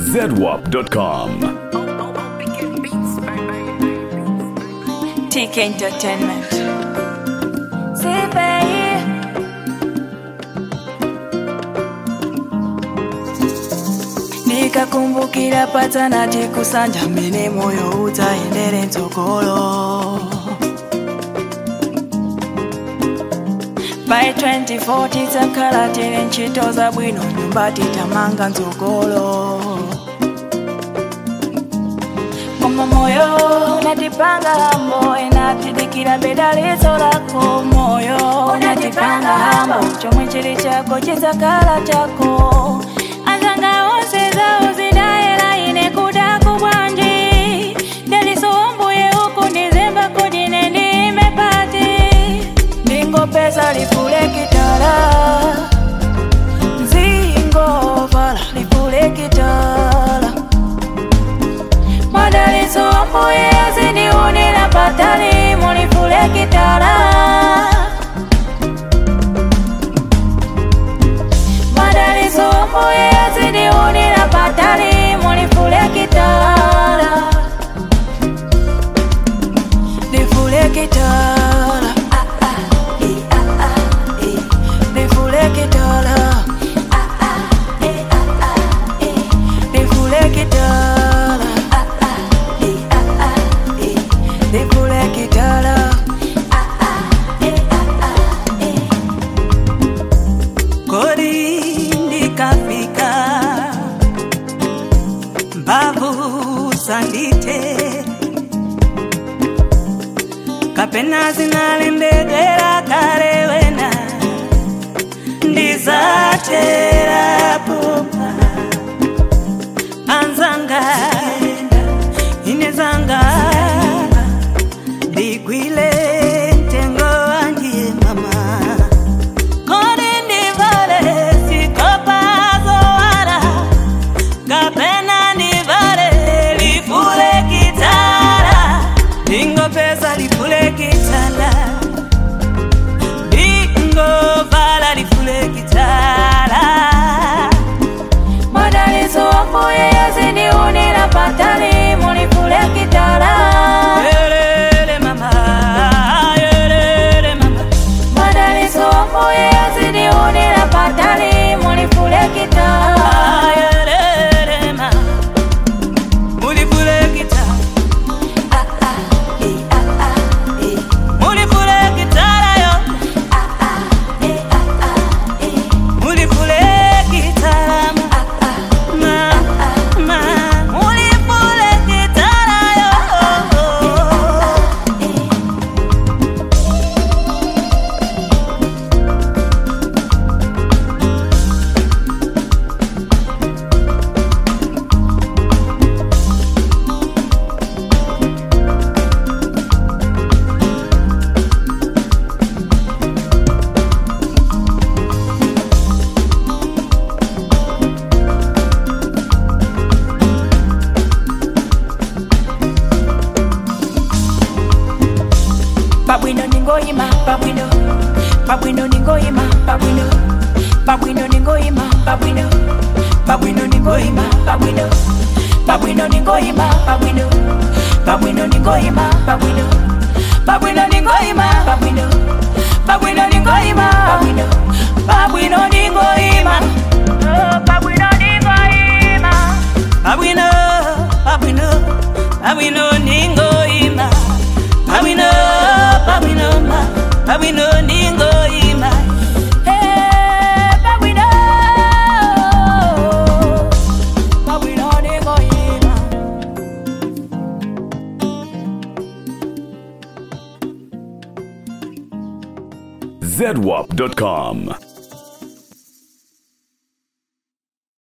zedwap.com. TK Entertainment. Sipe. Nikakumbukira patana tikusanja mene moyo utaendere ntsogolo by 2040 takhala tili ntchito zabwino nyumba titamanga ntsogolo koma moyo unatipanga hambo inatidikira bedalizo lako moyo unatipanga hambo chomwe chili chako chidzakhala chako anzanga onse zawo zidayera ine kudaku bwanji ndalisombuye uku ndizemba kudine ndime pati ndingopeza lifule kitala nzingovala lifule kitala madalizo ambuye zindiunira patali mulifule kitala madalizo ambuye zindiunira patali mulifule kitala lifule kitala lifule kitala lifule kitala lifule kitala kodi ndikafika mbavu sandite kapena zinalembedera kale wena ndizaterapo anzanga inezanga ndigwile ntengo wanjiye mama Kodi ndivale sikopazo wala kapena ndivale lifule kitala dingo pesa lifule kitala dingo vala lifule kitala madalizo ambuye zindiunira patali mulifule kitala Yelele mama yelele mama madalizo ambuye zindiunira patali mulifule kitala yelele mama mulifule kitala mulifule kitala yo mulifule kitala ma ma mulifule kitala yo pabwino ningoyima pabwino pabwino ningoyima pabwino pabwino ningoyima pabwino pabwino ningoyima pabwino pabwino ningoyima pabwino pabwino ningoyima pabwino pabwino ningoyima pabwino pabwino ningoyima pabwino pabwino ningoyima Oh, pabwino ningoyima Pabwino, pabwino, pabwino ningo ima. Pabwino, pabwino ma, pabwino ningo ima. Hey, pabwino pabwino ningoyima zedwap.com.